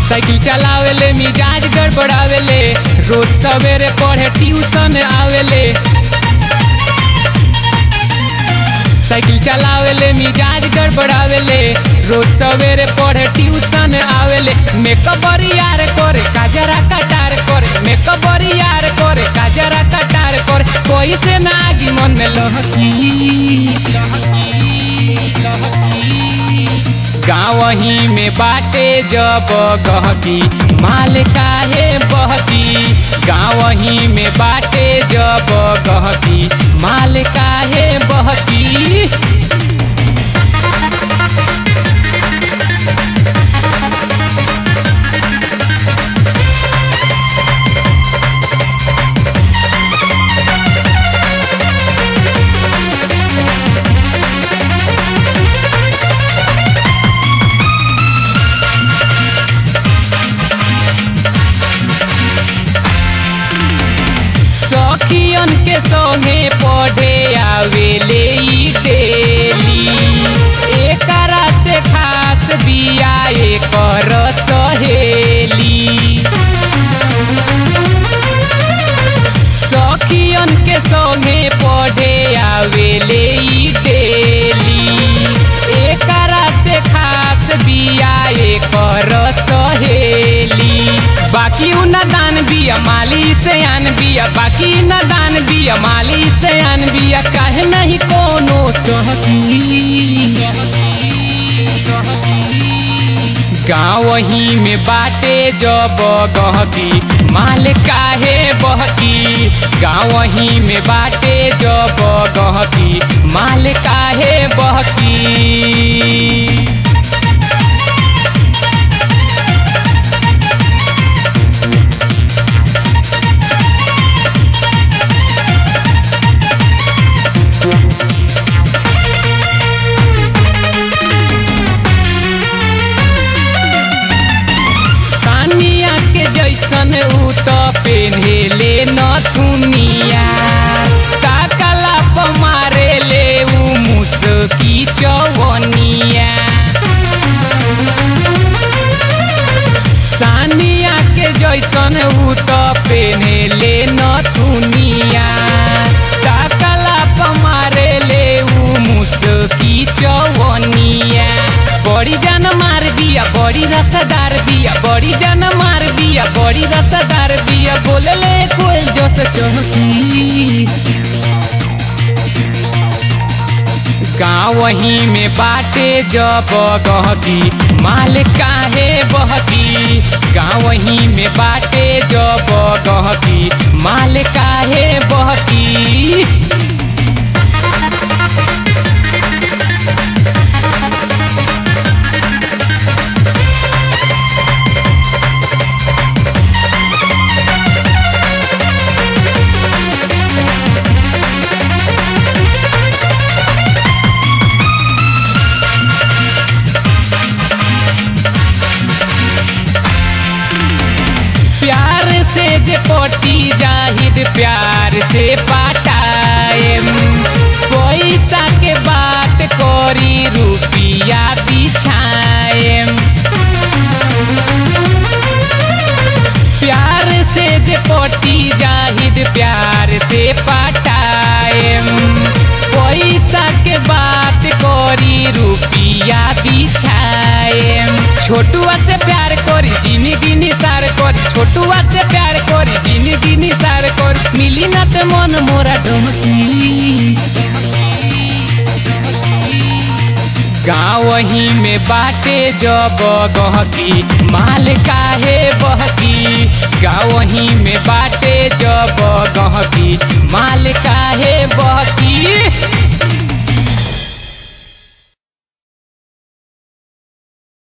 cycle चलावेले मिजाज गड़बड़ावेले रोज सवेरे पढ़े ट्यूशन आवेले साइकिल चलावेले मिजाज गड़बड़ावेले रोज सवेरे पढ़े ट्यूशन आवेले मेकअप यार करे काजरा कटार करे मेकअप यार करे काजरा कटार करे कोई से ना आगी मन में लहकी गाँव ही में बाटे जब गहकी माल काहे बहकी गाँव ही में बाटे जब गहकी माल काहे बहकी सखियन के संगे पढ़े आवेले ई डेली एकरा से खास बिया एकर सहेली सखियन के संगे पढ़े आवेले ई डेली एकरा से खास बिया एकर सहेली बाकी उ दान बिया माली से आन बिया बाकी न दान बिया माली से आन बिया काहे नहीं कोनो सहकी गाँव ही में बाटे जब गहकी माल काहे बहकी गाँव ही में बाटे जब गहकी माल काहे बहकी सानिया के जैसन उ त पेन्हेले नथुनिया काकला प मारेले उ मुसकी चवनिया सानिया के जैसन उ त पेन्हेले नथुनिया काकला प मारेले उ मुसकी चवनिया बड़ी जान मार बिया बड़ी रसदार बिया बड़ी जान मार बिया बड़ी रसदार बिया बोलले कोई जस चौकी गाँव ही में बाटे जब गहकी माल काहे बहकी गाँव ही में बाटे जब गहकी माल काहे बहकी प्यार से जे पटी जाहिद प्यार से पटाएम पैसा के बात करी रुपिया बिछाएम प्यार से जे पटी जाहिद प्यार से पटाएम पैसा के बात करी रुपिया बिछाएम छोटुआ से प्यार करी जिंदगी निसार करी छोटुआ से प्यार करी जिंदगी निसार करी मिली ना ते मन मोरा डमकी गाँव ही में बाटे जब गहकी माल काहे बहकी गाँव ही में बाटे जब गहकी माल काहे बहकी